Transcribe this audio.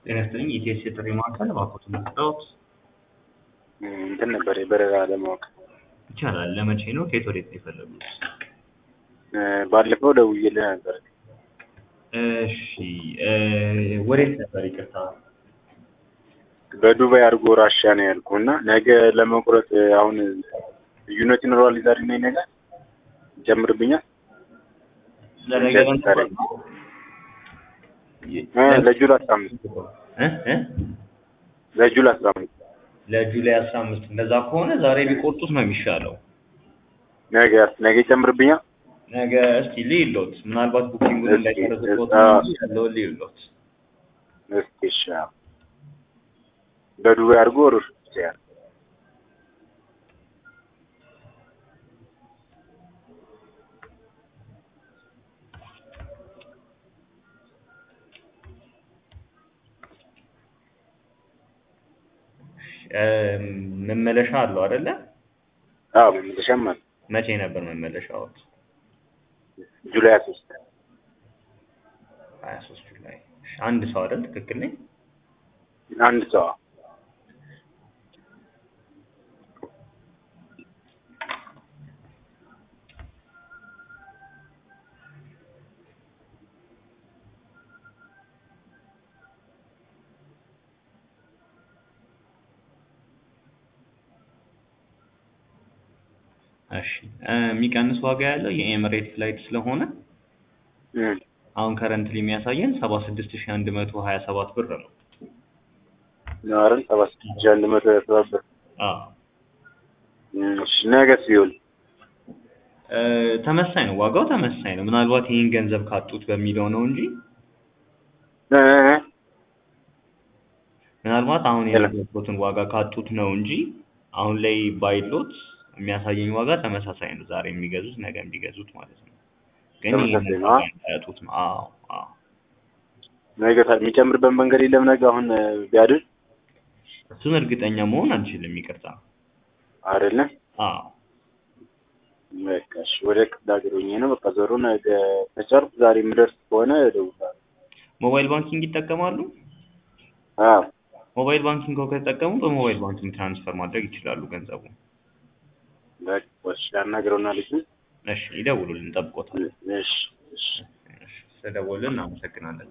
ጤና ይስጥልኝ የኢቲኤስ የጥሪ ማዕከል እባክዎትን መጣሁት እንትን ነበር የበረራ ለማወቅ ይቻላል ለመቼ ነው ከየት ወዴት ነው የፈለጉት ባለፈው ደውዬልህ ነበር እሺ ወዴት ነበር ይቅርታ በዱባይ አድርጎ ራሻ ነው ያልኩህ እና ነገ ለመቁረጥ አሁን ልዩነት ይኖረዋል ዛሬ እና ነገ ይጨምርብኛል ለነገ ዛሬ ለጁል አስራ አምስት ለጁል አስራ አምስት ለጁላይ አስራ አምስት እንደዛ ከሆነ ዛሬ ቢቆርጡት ነው የሚሻለው ነገ ነገ ይጨምርብኛል ነገ እስቲ ልይሎት ምናልባት ቡኪንጉን እንዳይጨርስቦት ያለውን ልይሎት እስኪ እሺ በዱባይ አድርጎ ሩር ይችላል መመለሻ አለው አይደለ? አዎ መመለሻም አለ። መቼ ነበር መመለሻዎት? ጁላይ ሀያ ሶስት ሀያ ሶስት ጁላይ። እሺ፣ አንድ ሰው አይደል? ትክክል ነኝ? አንድ ሰው እሺ የሚቀንስ ዋጋ ያለው የኤምሬት ፍላይት ስለሆነ አሁን ከረንትሊ የሚያሳየን ሰባ ስድስት ሺህ አንድ መቶ ሀያ ሰባት ብር ነው። ናርን ሰባ ስድስት ሺህ አንድ መቶ ሀያ ሰባት ብር። አዎ እሺ ነገስ ቢሆን ተመሳኝ ነው፣ ዋጋው ተመሳኝ ነው። ምናልባት ይህን ገንዘብ ካጡት በሚለው ነው እንጂ ምናልባት አሁን የነገርኩትን ዋጋ ካጡት ነው እንጂ አሁን ላይ ባይሎት የሚያሳየኝ ዋጋ ተመሳሳይ ነው። ዛሬ የሚገዙት ነገ የሚገዙት ማለት ነው። ግን ተመሳሳይ ነው። ያጡት ነው። አዎ አዎ። ነገ ታዲያ የሚጨምርበት መንገድ የለም። ነገ አሁን ቢያድር እሱን እርግጠኛ መሆን አንችልም። ይቅርታ። አይደለም አዎ በቃ እሺ። ወደ ክፍለ ሀገር ሆኜ ነው በቃ ዞሮ ነገ ከቻልኩ ዛሬ የምደርስ ከሆነ እደውላለሁ። ሞባይል ባንኪንግ ይጠቀማሉ? አዎ ሞባይል ባንኪንግ ከተጠቀሙ በሞባይል ባንኪንግ ትራንስፈር ማድረግ ይችላሉ ገንዘቡ። በቃ እሺ። ላናግረውና ልጅ እሺ፣ ይደውሉልን፣ እንጠብቆታለን። እሺ እሺ ስለደወሉልን እናመሰግናለን።